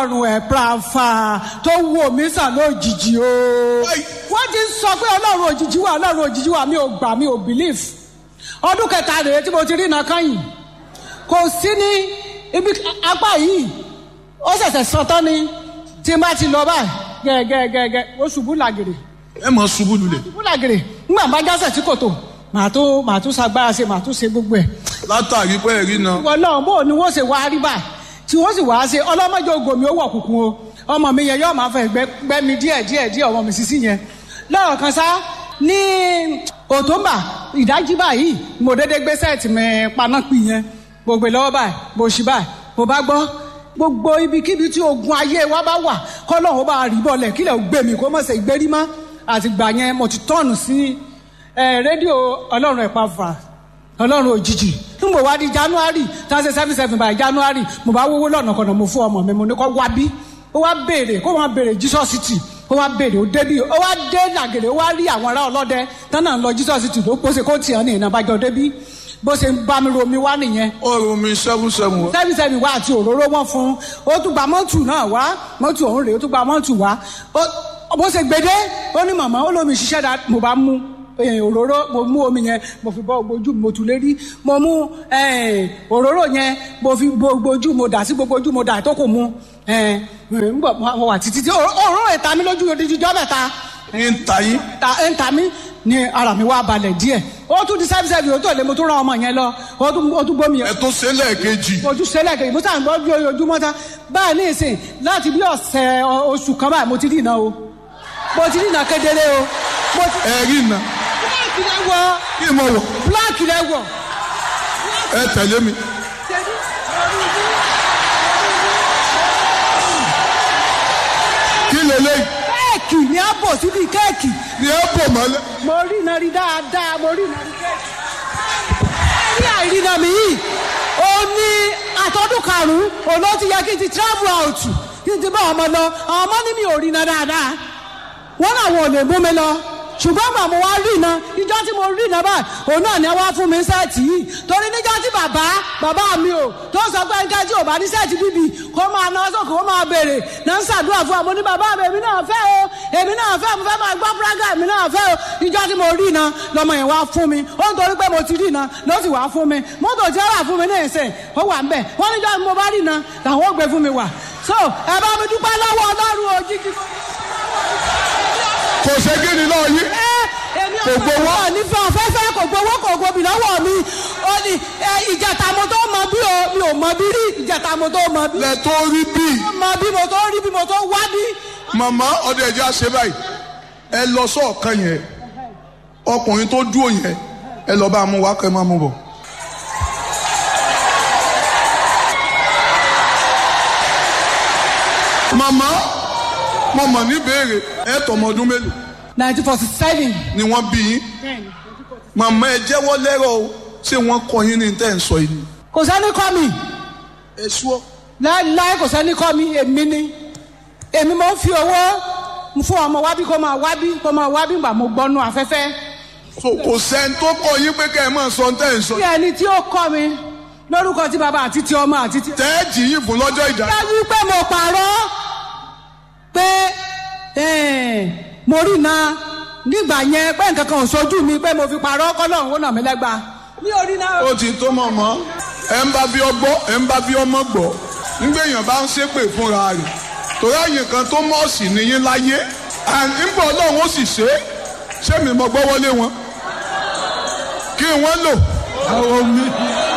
ọrùn ẹ̀ prafa tó wò mí sàn lójijì o. wọ́n ti sọ pé ọlọ́run òjijì wà ọlọ́run òjijì wà mi ò gbà mi ò believe. ọdún kẹta rèé tí mo ti rí iná kányìn kò sí ní ibi apá yìí ó ṣẹ̀ṣẹ̀ sọ tán ni tí n bá ti lọ báyìí gẹ́gẹ́gẹ́gẹ́ ó ṣubú làgèrè ẹ mọ ṣubú lulẹ̀ ṣubú làgèrè ńgbà bá jásẹ̀ tí kò tó màá tó màá tún ṣagbára ṣe màá tún ṣe gbogbo ẹ̀ látàrí pé ẹ̀rí náà ìwọ náà bó ni wọ́n ṣe wá rí báyìí tí wọ́n sì wá ṣe ọlọ́mọdé ògòmí ó wọ̀ kùkùn o ọmọ mi yẹn yóò máa fẹ́ gbẹ́ mi díẹ̀ díẹ̀ díẹ̀ ọmọ mi sísí yẹn lọ́rọ̀ kan sá ní òtúnbà ìdájí báyìí mo dédé gbé sẹ́ẹ̀tì mi panápì yẹn mo gbé lọ́wọ́ báyìí mo ṣì báyìí mo bá gbọ́ gbogbo ibikíbi tí ogun ayé wa bá wà kọ́lọ́hún bá rí bọ́ọ̀lẹ̀ kílẹ̀ gbé mi kó mọ̀ ṣe ìgbérí mọ́ àtìgbà yẹn mo ti tọ́ọ̀nù sí rédíò ọlọ́run ẹ̀pá fà ọlọ́run òjijì n bò wá di january thirty seven seven by january mo bá wówó lọ́nà kọ̀nà mo fún ọmọ mi mo ní kó wá bí ó wá béèrè kó wọ́n béèrè jesus city ó wá béèrè ó débi ó wá dé nàgèrè ó wá rí àwọn ará ọlọ́dẹ tánà ń lọ jesus city ló pọ́sẹ̀ kó tiẹ̀ ní ìnàbàjọ́ débi bó ṣe ń bá mi romi wá nìyẹn ọrùn mi seven seven wá. seven seven wá àti òróró wọn fún ó tún gba mọ́tù náà wá mọ́tù ọ̀hún rèé ó tún gba mọ́tù wá bó ṣe gbede ó ní màmá ó lómi ṣiṣẹ́ dá mo bá mú òróró mo mú omi yẹn mo fi bọ ojú mo tù lérí mo mú òróró yẹn mo fi gbogbo ojú mo dà sí gbogbo ojú mo dà tó kò mu ngbọ mo wà títí tí òróró ẹ̀ ta mi lójú odidi jọ́ mẹ́ta ń ta yín. ń ta mi ni ara mi wá balẹ̀ díẹ̀ ó tún di sẹ́fì sẹ́fì ó tó lé mo tún rán ọmọ yẹn lọ ó tún gbómi yẹn ẹ tó ṣe lẹ́ẹ̀kejì. ojú sẹ́lẹ̀ kejì mo sàn gbọ́ bí ojúmọ́ ta báyìí ní ìsìn láti bí ọ̀sẹ̀ oṣù kan báyìí mo ti rí iná o mo ti rí iná kedere o. mo ti ẹ̀rí náà bíláàkì lẹ wọ kí n mọ̀ wọ̀ bíláàkì lẹ wọ. ẹ tẹ̀lé mi. kí lélẹ́yìí kéèkì ni a bò síbi kéèkì ni ẹ bò mọ́lẹ̀. mo rí iná rí dáadáa mo rí iná rí kéèkì. ẹ̀rí àìrìnà mi yìí ó ní àtọ́dún karùn-ún òun ló ti yẹ kí n ti travel out kí n ti bá ọmọ lọ àwọn ọmọ ní mi ò rí iná dáadáa wọ́n náà wọn ò lè mú mi lọ ṣùgbọ́n gbà mo wá rí iná ìjọ tí mo rí iná báyìí òun náà ni wọ́n fún mi sẹ́ẹ̀tì yìí torí níjọ́ tí bàbá bàbá mi ò tó sọ pé nǹkan tí ò bá ní sẹ́ẹ̀tì bíbí kó máa ná sókè kó máa béèrè náà ń ṣàdúrà fún àmọ́ ní bàbá mi èmi náà fẹ́ o èmi náà fẹ́ mo fẹ́ máa gbọ́ púrágà èmi náà fẹ́ o ìjọ tí mo rí iná lọmọ yẹn wá fún mi ó ń torí pé mo ti rí iná ló sì wá fún mi mọ́tò tí ó wà fún mi ní ìsìn ó wà ń bẹ̀ wọ́n níjọ́ tí mo bá rí iná làwọn ó gbé fún mi wà so ẹ bá mi dúpẹ́ lọ́wọ́ ọlọ́run òjijì kò ṣe kí ni náà yí. èmi Kò gbowó. ọ̀pọ̀ nífẹ̀ẹ́ ọ̀fẹ́fẹ́ kò gbowó kò gbobi lọ́wọ́ mi ó ní ẹ, ìjàtà mo tó mọ bí o mi ò mọ bí rí ìjàtà mo tó mọ bí. lẹ tó rí bíi mọ bí mo tó rí bí mo tó wá bí. màmá ọdẹ ẹjẹ àṣẹ báyìí ẹ lọ sọọkan yẹn ọkùnrin tó dúró yẹn ẹ lọ bá a mú wá kẹ máa mú bọ. màmá mo mọ̀ ní béèrè ẹ tọmọ ọdún mélòó nineteen forty seven. ni wọ́n bí yín màmá ẹ jẹ́wọ́ lẹ́rọ̀ o ṣé wọ́n kọ́ yín ní tẹ́ ń sọ yìí ni. kò sẹ́ni kọ́ mi ẹ ṣúọ́ láéláé kò sẹ́ni kọ́ mi èmi ni èmi mo ń fi owó fún ọmọ wábí kó máa wábí kó máa wábí gbà mo gbọ́nú afẹ́fẹ́. so kò sẹ́ni tó kọ́ yín pé kẹ́ ẹ máa sọ tẹ́ ń sọ bí ẹni tí ó kọ́ mi lórúkọ tí bàbá àti ti ọmọ àti ti. tẹ́ ẹ jì yín fún lọ́jọ́ ìdá. dájú pé mo pààrọ̀ pé eh, mo rí iná nígbà yẹn pé nǹkan kan ò sojú mi pé mo fi pààrọ̀ kọ́lọ́run ó nà mí lẹ́gba. mi ò rí iná. ó ti tó mọ̀ mọ́ ẹ ń bá bí ọgbọ́ ẹ ń bá bí ọmọ gbọ́ nígbèyàn bá ń ṣépè fúnra rẹ̀ torí àyè kan tó mọ̀ọ́sì nìyí láyé nígbà ọlọ́run ó sì ṣe é ṣé mi mọ gbọ́ wọlé wọn kí wọ́n lò àwọn mi